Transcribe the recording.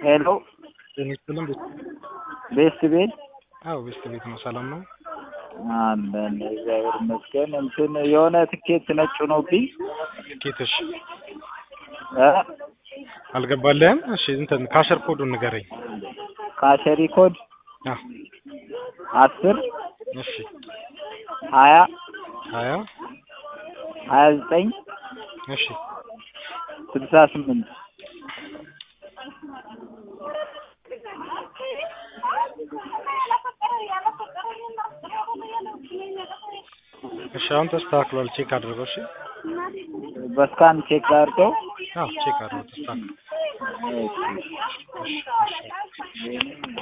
ሄሎ ጤና ቤስት ቤት አዎ ቤስት ቤት ነው። ሰላም ነው? አለን እግዚአብሔር ይመስገን። እንትን የሆነ ትኬት ነጭ ሆኖብኝ ትኬትሽ እ አልገባልህም? እሺ እንትን ካሸር ኮዱን ንገረኝ። ካሸሪ ኮድ አዎ አስር እሺ ሀያ ሀያ ሀያ ዘጠኝ እሺ ስልሳ ስምንት እሺ አሁን ተስተካክሏል። ቼክ አድርገው። እሺ በስካን ቼክ አድርገው አዎ ቼክ አድርገው ተስተካክሏል። እሺ እሺ